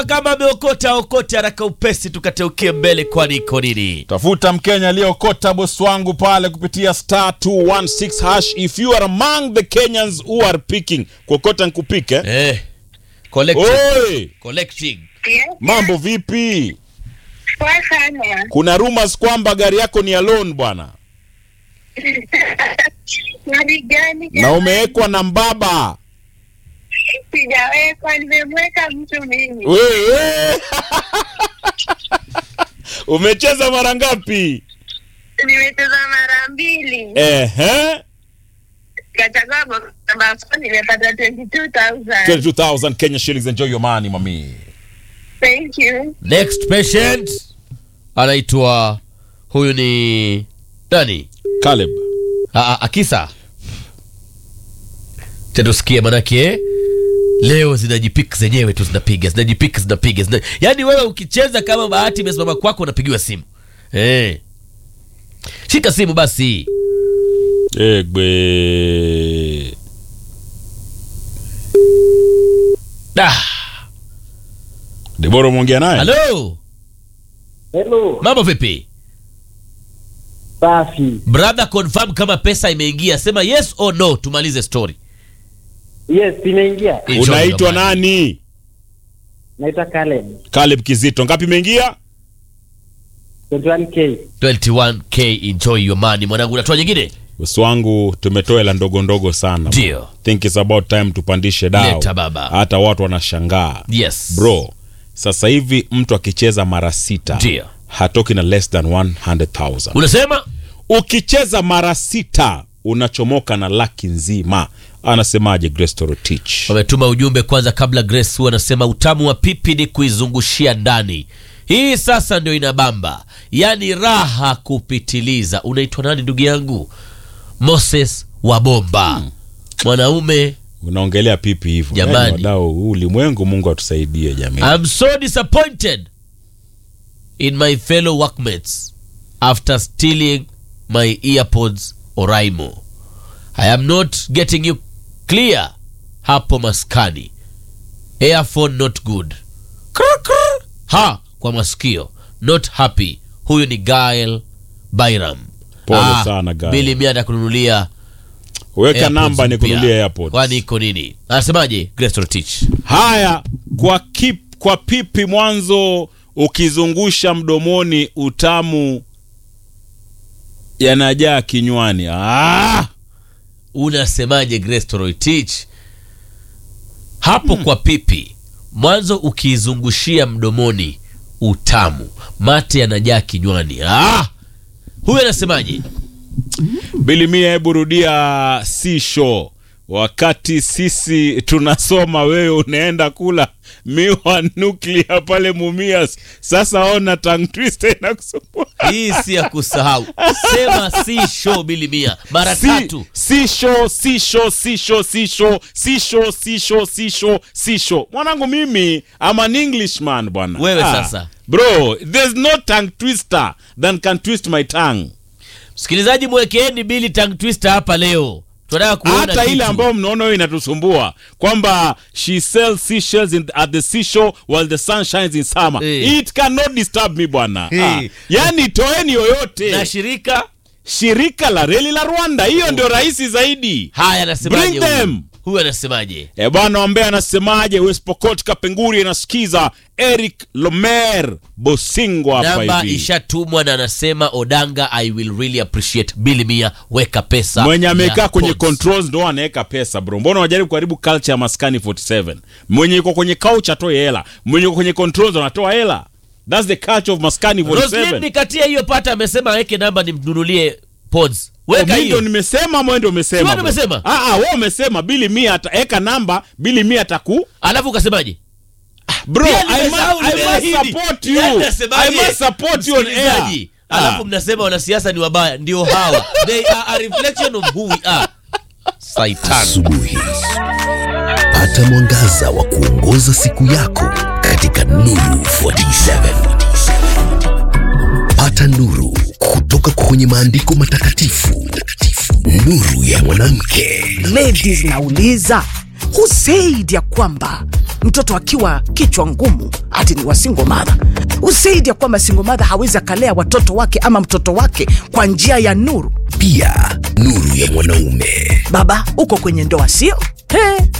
kama ameokota okote haraka upesi tukateukie mbele kwani iko nini tafuta mkenya aliyeokota bosi wangu pale kupitia star 216 hash if you are among the kenyans who are picking kuokota nkupike eh, collecting, oi collecting. Yes, mambo vipi poa sana. kuna rumors kwamba gari yako ni alone bwana Gari gani? na umewekwa na mbaba Sijawekwa, nimemweka mtu mimi. wewe umecheza mara ngapi Nimecheza mara mbili, ehe kachagua box number four, nimepata 22,000. 22000 kenya shillings enjoy your money mami Thank you. next patient anaitwa huyu ni nani caleb Ah, ah, akisa chatusikie manake leo zinajipik zenyewe tu zinapiga zinajipik zinapiga zina... yaani wewe ukicheza kama bahati imesimama kwako unapigiwa simu eh. shika simu basi egbe ah. debora umeongea naye halo Hello, mambo vipi safi. brother confirm kama pesa imeingia sema yes or no tumalize story Yes, imeingia. Enjoy unaitwa your money. nani Naitwa Caleb. caleb kizito ngapi imeingia 21k. 21k enjoy your money mwanangu unatoa nyingine bosi wangu tumetoa hela ndogo ndogo sana Ndio. think it's about time tupandishe dao Leta baba. hata watu wanashangaa yes bro sasa hivi mtu akicheza mara sita Ndio. hatoki na less than 100000 unasema ukicheza mara sita unachomoka na laki nzima anasemaje Grace Torotich wametuma ujumbe kwanza kabla grace huwa anasema utamu wa pipi ni kuizungushia ndani hii sasa ndio inabamba yaani raha kupitiliza unaitwa nani ndugu yangu moses wabomba mwanaume unaongelea pipi hivyo Jamani. Yaani wadau huu ulimwengu mungu atusaidie jamii I'm so disappointed in my fellow workmates after stealing my earpods Oraimo. I am not getting you clear hapo maskani. Earphone not good. Krr, krr. Ha kwa masikio. Not happy. Huyu ni Gael Byram. Pole sana, Gael. Bili mia atakununulia weka AirPods namba mpya. nikunulie airpods Kwani iko nini? Anasemaje Grace Rotich? haya kwa kip, kwa pipi mwanzo ukizungusha mdomoni utamu yanajaa kinywani ah! unasemaje Grace Toroitich hapo kwa pipi mwanzo ukiizungushia mdomoni utamu mate yanajaa kinywani ah! huyu anasemaje bilimia hebu rudia si show wakati sisi tunasoma wewe unaenda kula miwa nuklia pale mumias sasa ona tang twiste inakusumbua hii si ya kusahau sema si show bili mia mara si, tatu si show si show si show si show si show si show si show si show mwanangu mimi am an englishman bwana Wewe sasa. bro there's no tongue twister than can twist my tongue msikilizaji mwekeeni bili tang twister hapa leo tunataka kuona hata ile kitu. ambayo mnaona hiyo inatusumbua kwamba she sells seashells in, at the seashore while the sun shines in summer Eh. it cannot disturb me bwana Eh. ah. yani toeni yoyote na shirika shirika la reli la rwanda hiyo ndio rahisi zaidi haya anasemaje Bring huyu? them. huyu anasemaje e bwana ambaye anasemaje west pokot kapenguri anasikiza eric lomer bosingo hapa namba hivi ishatumwa na anasema odanga i will really appreciate bili mia weka pesa mwenye amekaa ya kwenye pods. controls ndo anaweka pesa bro mbona unajaribu kuharibu culture ya maskani 47 mwenye yuko kwenye couch atoe hela mwenye yuko kwenye controls anatoa hela thats the culture of maskani Roslyn 47 nikatia hiyo pata amesema aweke namba nimnunulie pods weka mi ndo hiyo nimesema ama wewe ndo umesema Si wewe bro? umesema? Ah, ah, wewe umesema bili mia ataeka namba bili mia ataku alafu ukasemaje bro Pia I must, nimesahau, I must nimeahidi. support you Yaani I nasemaje? must support you on air Msikilizaji, alafu Ah. mnasema wanasiasa ni wabaya ndio hawa they are a reflection of who we are saitan asubuhi pata mwangaza wa kuongoza siku yako katika nuru 47 pata nuru kutoka kwenye maandiko matakatifu nuru ya mwanamke ladies nauliza who said ya kwamba mtoto akiwa kichwa ngumu ati ni wasingo madha usaidi ya kwamba singo madha hawezi akalea watoto wake ama mtoto wake kwa njia ya nuru Pia nuru ya mwanaume. baba uko kwenye ndoa sio He,